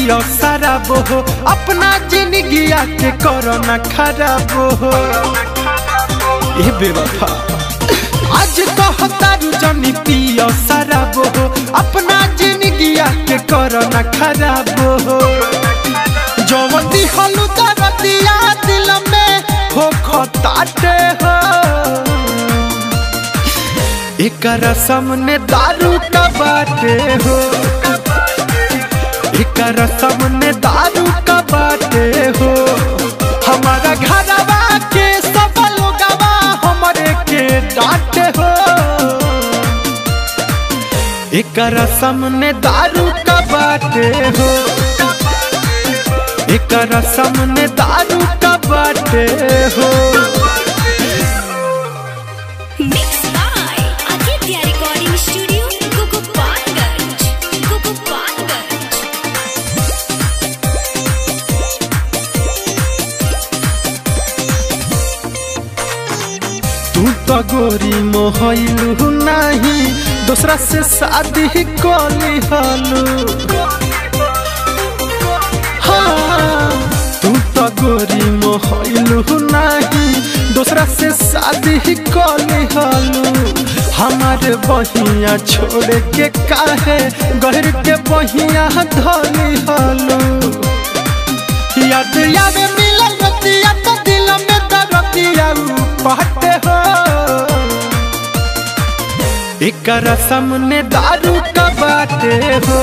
पियो शराब हो अपना जिंदगी के करो न खराब हो ये बेवफा आज कहतारू जनी पियो शराब हो अपना जिंदगी के करो न खराब हो जवती हलू दरदिया दिल में हो खताटे हो एकर सामने दारू का बाटे हो एकर सामने दारू का बाटे हो हमारा घरवा के सब लोगवा हमरे के डांटे हो एकर सामने दारू का बाटे हो एकर सामने दारू का बाटे हो Mixed by Aditya Recording Studio, Gugupalganj. Gugupalganj. तू तो गोरी मोहलू नहीं दूसरा से शादी कली हलू हाँ, तू तो गोरी मोहलू नहीं दूसरा से शादी कली हलू हमारे बहिया छोड़ के काहे गहर के बहिया धली हलू याद याद मिलल रतिया तो दिल में दरदिया पहटे हो एकर सामने दारू का बाटे हो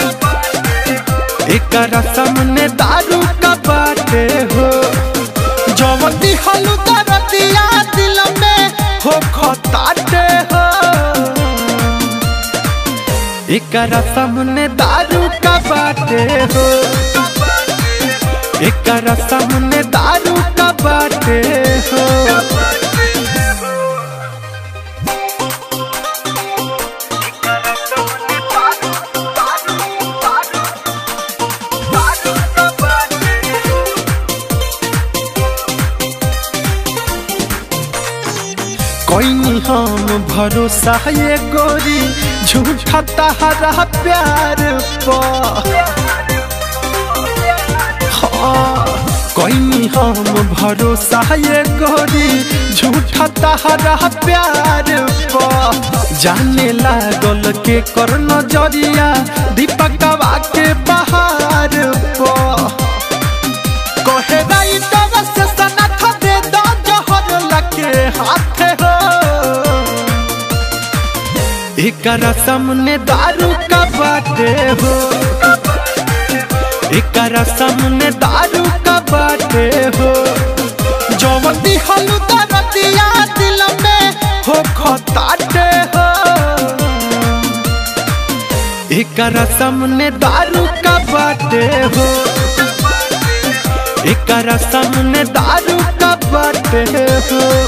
एकर सामने दारू का बाटे हो जवती हलू दरदिया दिल में हो खताटे हो एकर सामने दारू का बाटे हो एकर सामने दारू का बाटे हो कोई हम भरोसा ये गोरी झूठा तहरा प्यार पर हाँ, कोई हम भरोसा ये गोरी झूठा तहरा प्यार पर जाने लागल के कर नजरिया दीपकवा के बहार पर कहे राई दवा से सनथ दे दो जहर लके हाथ हो एकर सामने दारू का बाटे हो एकर सामने दारू का बाटे हो जवती हलू दरदिया दिल में हो खताटे हो एकर सामने दारू का बाटे हो एकर सामने दारू का बाटे हो